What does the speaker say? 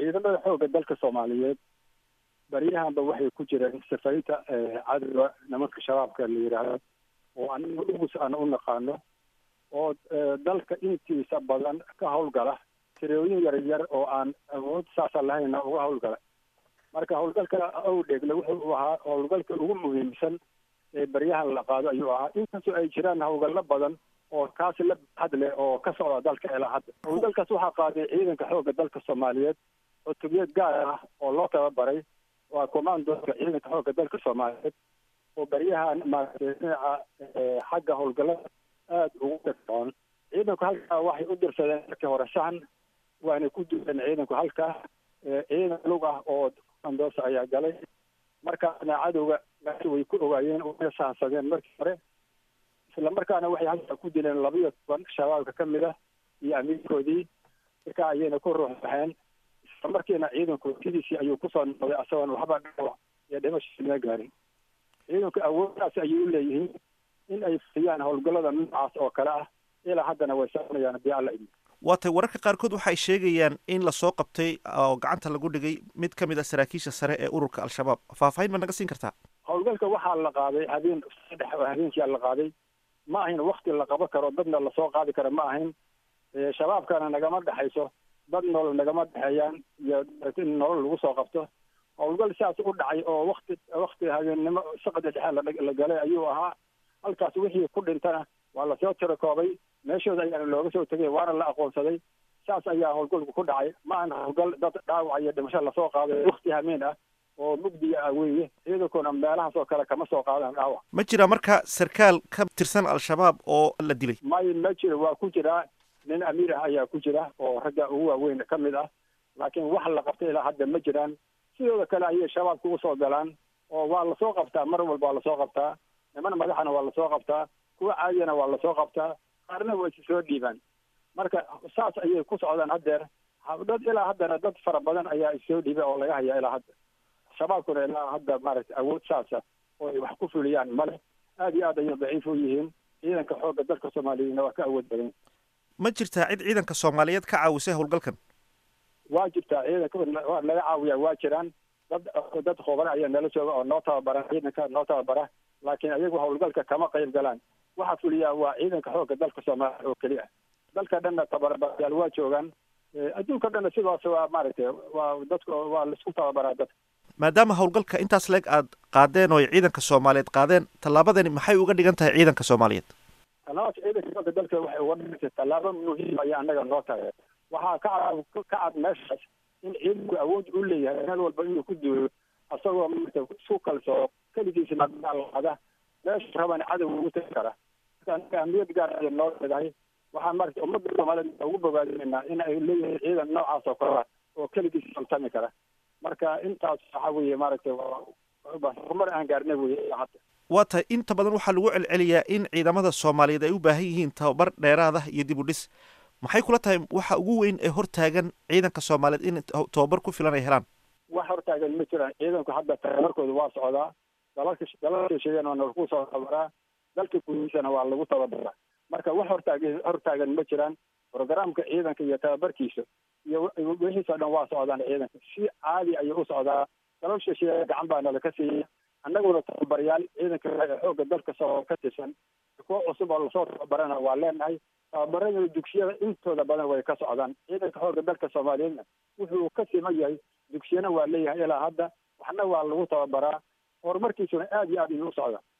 ciidamada xoogga dalka soomaaliyeed baryahanba waxay ku jireen safarinta cadowga nimanka shabaabka la yidhaahdo oo aniga ugus aan u naqaano oo dalka intiisa badan ka howlgala tirooyin yar yar oo aan awood saasa lahayna uga howlgala marka howlgalka owdheegle wuxuu ahaa howlgalka ugu muhiimsan ee baryahan la qaado ayuu ahaa inkastoo ay jiraan howlgallo badan oo kaasi la baxad leh oo ka socda dalka ilaa hadda howlgalkaas waxaa qaaday ciidanka xoogga dalka soomaaliyeed cutubiyad gaar ah oo loo tababaray waa commandooka ciidanka xoogga dalka soomaaliyeed oo baryahan maaragtay dhinaca xagga howlgallada aada ugu dhagsoon ciidanku halkaa waxay u dirsadeen markii hore sahan waana ku duuleen ciidanku halkaa ciidan lug ah oo andoosa ayaa galay markaasna cadowga meesha way ku ogaayeen way sahansadeen markii hore isla markaana waxay halkaa ku dileen labiyo toban shabaabka ka mid ah iyo amiirkoodii markaa ayayna ku ruux baxeen isla markiina ciidanku sidiisii ayuu kusoo noqday asagoon waxba dhaawac iyo dhimasho laga gaarin ciidanku awooddaas ayay u leeyihiin in ay fuliyaan howlgallada noocaas oo kale ah ilaa haddana way soconayaan haddii alla idin waatay wararka qaarkood waxay sheegayaan in lasoo qabtay oo gacanta lagu dhigay mid ka mid a saraakiisha sare ee ururka al-shabaab faahfaahin ma naga siin kartaa howlgalka waxaa la qaaday habeen saddex habeenkia la qaaday ma ahayn wakti la qabo karo dadna lasoo qaadi karo ma ahayn shabaabkana nagama dhexayso dad nolol nagama dhexeeyaan iyo in nolol lagu soo qabto howlgal sidaas u dhacay oo wakti wakti habeennimo saqda dhexe la galay ayuu ahaa halkaas wixii ku dhintana waa lasoo tirakoobay meeshooda ayaana looga soo tegay waana la aqoonsaday saas ayaa howlgalku ku dhacay ma ahan howlgal dad dhaawac iyo dhimasho lasoo qaaday wakti hameen ah oo mugdiga ah weeye ciidankuna meelahaas oo kale kama soo qaadaan dhaawac ma jira marka sarkaal ka tirsan al-shabaab oo la dilay may ma jiro waa ku jiraa nin amiir ah ayaa ku jira oo ragga ugu waaweyn ka mid ah laakiin wax la qabtay ilaa hadda ma jiraan sidooda kale ayay shabaabka usoo galaan oo waa lasoo qabtaa mar walba waa lasoo qabtaa niman madaxana waa lasoo qabtaa kuwa caadiyana waa lasoo qabtaa qaarna waa isi soo dhiibaan marka saas ayay ku socdaan haddeer dad ilaa haddana dad fara badan ayaa issoo dhiibay oo laga hayaa ilaa hadda shabaabkuna ilaa hadda maaragtay awood saasa oo ay wax ku fuliyaan male aada iyo aad ayay daciif u yihiin ciidanka xoogga dalka soomaaliyeedna waa ka awood badan ma jirtaa cid ciidanka soomaaliyeed ka caawisay howlgalkan waa jirtaa ciidanka waa laga caawiyaa waa jiraan dad dad khubara ayaa nala jooga oo noo tababara ciidanka noo tababara laakiin ayagu howlgalka kama qayb galaan waxaa fuliyaa waa ciidanka xoogga dalka soomaaliya oo keli ah dalka dhanna tababarayaal waa joogaan adduunka dhanna sidaas waa maaragtay waa dadka waa laisku tababaraa dadka maadaama howlgalka intaas leeg aad qaadeen oo ay ciidanka soomaaliyeed qaadeen tallaabadani maxay uga dhigan tahay ciidanka soomaaliyeed tallaabada ciidanka xoogga dalka waxay uga dhigantay tallaabo muhiim ayaa annaga noo tahay waxaa ka cad ka cad meeshaas in ciidanku awood u leeyahay meel walba inuu ku duulo asagoo maarata isku kalsoo keligiisna daalada meesha raban cadow ugu tagi kara marka annaga amniyad gaar ayay noo leedahay waxaan maarata ummadda soomaaliyeed ugu bogaadinaynaa in ay leeyihiin ciidan noocaas oo kale oo keligiis faltami kara marka intaas waxa weeye maaragtay horumar aan gaarnay weye hadda waa tahay inta badan waxaa lagu celceliyaa in ciidamada soomaaliyeed ay u baahan yihiin tababar dheeraad ah iyo dib u dhis maxay kula tahay waxa ugu weyn ee hortaagan ciidanka soomaaliyeed in tababar ku filan ay helaan wax hortaagan ma jiraan ciidanku hadda tababarkooda waa socdaa dalalka dalalka sheegana waa lagu soo tababaraa dalka gudihiisana waa lagu tababaraa marka wax hortaagan hortaagan ma jiraan programka ciidanka iyo tababarkiisa iyo wixiisa dhan waa socdaan ciidanka si caadi ayuu u socdaa dalal shisheeye gacan baa nala ka siiyey annaguna tababaryaal ciidanka xoogga dalka soo ka tirsan kuwa cusub oo lasoo tababarana waa leenahay tababarada dugsiyada intooda badan way ka socdaan ciidanka xoogga dalka soomaaliyeedna wuxuu ka siman yahay dugsiyana waa leeyahay ilaa hadda waxna waa lagu tababaraa horumarkiisuna aada iyo aad ayuu u socdaa